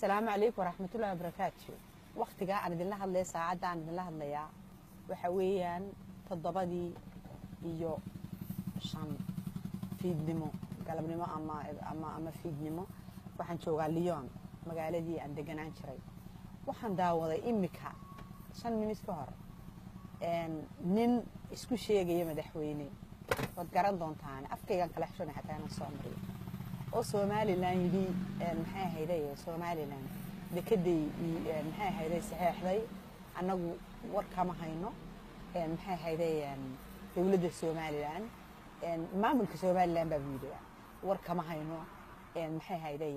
asalaamu calaykum waraxmatullahi wabarakaatu waktigaa aan idinla hadlaya saacadda aan idinla hadlayaa waxa weeyaan toddobadii iyo shan fiidnimo galabnimo ama ama ama fiidnimo waxaan joogaa lyon magaaladii aan deganaan jiray waxaan daawaday imika shan minis ka hor nin isku sheegaya madaxweyne waad garan doontaan afkaygaan kala xishona xataa inaan soo mariyo oo somalilan yidhi maxay ahayday somalilan dekeday maxay ahayday saxeexday annagu war kama hayno maxay ahayday dowladda somalilan maamulka somalilan baa buu yidhi war kama hayno maxay ahayday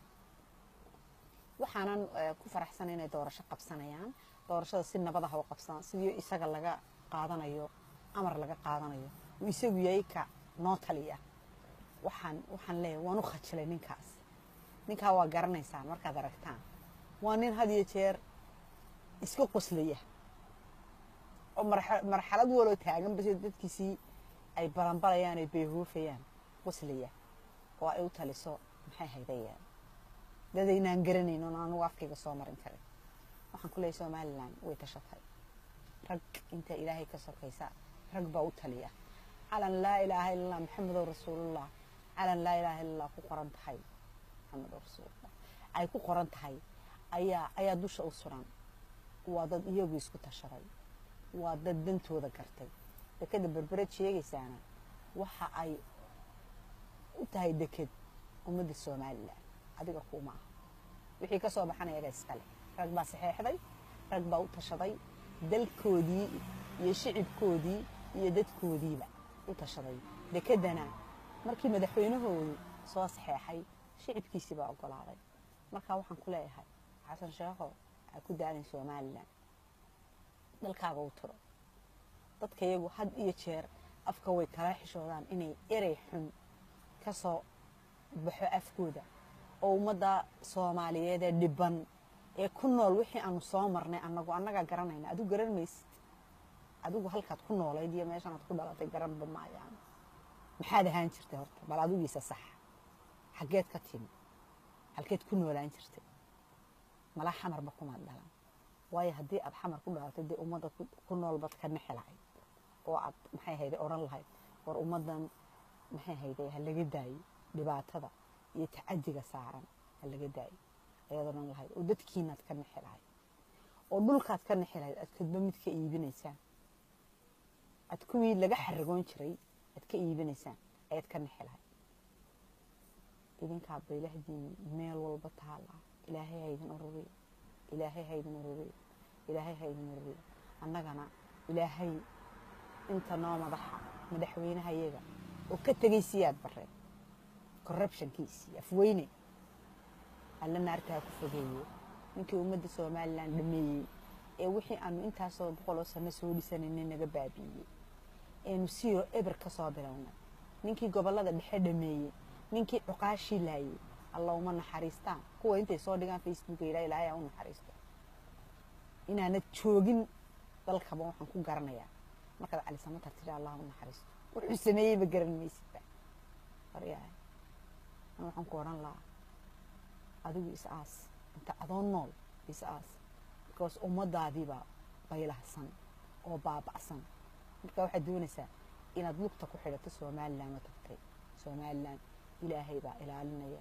waxaanan ku faraxsan inay doorasho qabsanayaan doorashada si nabad ah u qabsadaan sidii isaga laga qaadanayo amar laga qaadanayo uu isagu yahay ka noo taliya waxaan waxaan leeyahay waan u khajilay ninkaas ninkaa waa garanaysaan markaad aragtaan waa nin had iyo jeer iska qoslaya oo marxalad waloo taagan base dadkiisii ay balanbalayaan ay bayhoofayaan qoslaya oo ay u taliso maxay haydayaan dadaynaan garanayn oon anugu afkayga soo marin karin waxaan ku leeyahay somalilan way tashatay rag inta ilaahay ka sokaysa rag baa u taliya calan laa ilaaha illa allah maxamedow rasuulullah calan laa ilaaha illallah ku qoran tahay maxamedow rasuulullah ay ku qoran tahay ayaa ayaa dusha u suran waa dad iyagu isku tashaday waa dad dantooda gartay dekeda berbered sheegaysaana waxa ay u tahay deked ummadda somalilan adiga kuuma ah wixii ka soo baxana iyaga iskale rag baa saxeexday rag baa u tashaday dalkoodii iyo shicibkoodii iyo dadkoodiiba u tashaday dekedana markii madaxweynahoodu soo saxeexay shicibkiisii baa ogolaaday markaa waxaan ku leeyahay xasan sheekho ha ku daalin somalilan dalkaaga u tiro dadka iyagu had iyo jeer afka way kala xishoodaan inay erey xun ka soo baxo afkooda oo ummadda soomaaliyeed ee dhiban ee ku nool wixii aanu soo marnay anagu annagaa garanayna adigu garan maysid adigu halkaad ku noolayd iyo meeshanaad ku dhalatay garanba maayaan maxaad ahaan jirtay horta bal adigiisa sax xaggeed ka timi halkeed ku noolaan jirtay malaa xamarba kumaad dhalan waayo haddii aad xamar ku dhalatay dee ummadda ku noolbad ka nexi lahayd oo aad maxay hayday odhan lahayd war ummaddan maxay hayday ha laga daayo dhibaatada iyo tacadiga saaran ha laga daayo ayaad odhan lahayd oo dadkiinaad ka nexi lahayd oo dhulkaad ka nexi lahayd aad kadba mid ka iibinaysaan aad kuwii laga xaragoon jiray aad ka iibinaysaan ayaad ka nexi lahayd idinkaa baylahdiin meel walba taala ilaahay haydin ururiyo ilaahay haydin ururiyo ilaahay haydin ururiyo annagana ilaahay inta noo madaxa madaxweynaha iyaga oo ka tegay siyaad bareen corruptionkiisii afweyne alla naartaa ku fogeeye ninkii ummadda somalilan dhameeyey ee wixii aanu intaasoo boqoloo sano soo dhisanayna naga baabiiyey eenu siyo eber ka soo bilownay ninkii gobollada dhexe dhameeyey ninkii cuqaashii laayey alla uma naxariistaan kuwa intay soo dhigaan facebooka yidhaa ilaahay aa u naxariisto inaanad joogin dalkaba waxaan ku garanayaa markaad calisamatar tidhi allah u naxariisto wuxuu sameeyeyba garan maysidba waryahay an waxaan ku odhan lahaa adigu is aas inta adoo nool is aas because ummadaadiibaa baylahsan oo baaba'san marka waxaad doonaysaa inaad lugta ku xidhato somalilan oo tagtay somalilan ilaahay baa ilaalinaya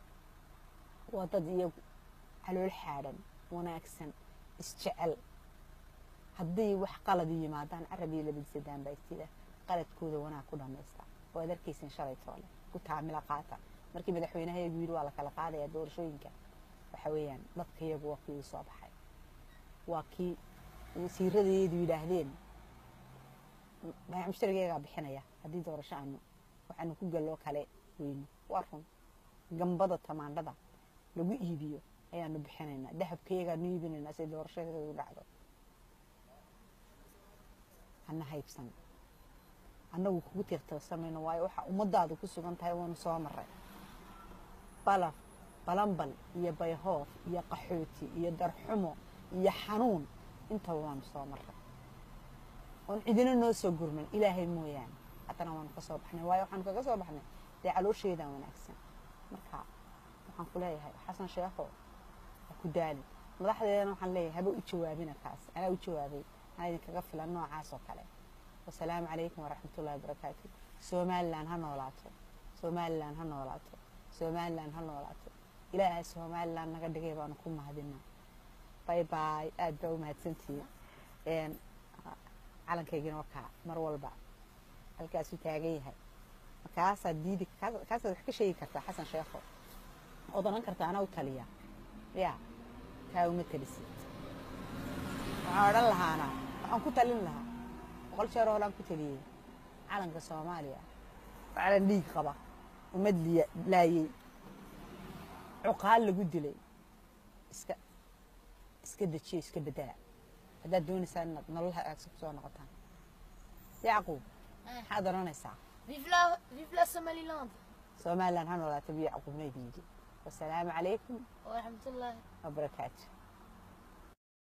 waa dad iyagu calool xaadhan wanaagsan isjecel hadday wax qaladi yimaadaan carabiyo labadisadaan baa istida qaladkooda wanaag ku dhammaysta oo ad arkaysin shalay toole ku taamila qaata markii madaxweynaha iyagu yidhi waa la kala qaadaya doorashooyinka waxa weeyaan dadka iyagu waa kii soo baxay waa kii wasiiradeedu yidhaahdeen baayac mushtarigeegaa bixinaya haddii doorasho aanu waxaanu ku galloo kale weyno waa run gambada tamaandhada lagu iibiyo ayaanu bixinaynaa dahabkaiyagaanu iibinaynaa si doorashadeedu dhacdo hana haybsan annagu kugu tiirtirsamayno waayo waxaa ummadaadu ku sugan tahay waanu soo maray balaf balambal iyo bayhoof iyo qaxooti iyo darxumo iyo xanuun intaba waanu soo maray oon cidina noo soo gurman ilaahay mooyaane haddana waanu ka soo baxnay waayo waxaanu kaga soo baxnay dee caloosheedaa wanaagsan marka waxaan ku leeyahay xasan sheekho ku daalin madaxdeedana waxaan leeyahay haba u jawaabina kaas anaa u jawaabay anaa idinkaga filan noocaas oo kale wasalaamu calaykum waraxmatullahi wabarakaatu somalilan ha noolaato somalilan ha noolaato somalilan ha noolaato ilaahay somalilan naga dhigay baanu ku mahadinaa bay bay aad baa u mahadsantihiin calankaygina wakaa mar walba halkaasuu taagan yahay markaasaad diidi kaasaad wax ka sheegi kartaa xasan sheekho ood odhan kartaa anaa u taliya ya taa uma talisid waxaan odhan lahaana waxaan ku talin lahaa boqol jeer holaan ku taliyey calanka soomaaliya calan dhiig qaba ummad laayey cuqaal lagu dilay iska iska dejiyo iska bedaa haddaad doonaysaan inaad nolol hagaagsan kusoo noqotaan yacquub maxaad odhanaysaa Vive la, vive la Somaliland. somalilan ha noolaato biyo yacquubna idin yidhi wasalaamu calaykum ورحمة الله wabarakaatu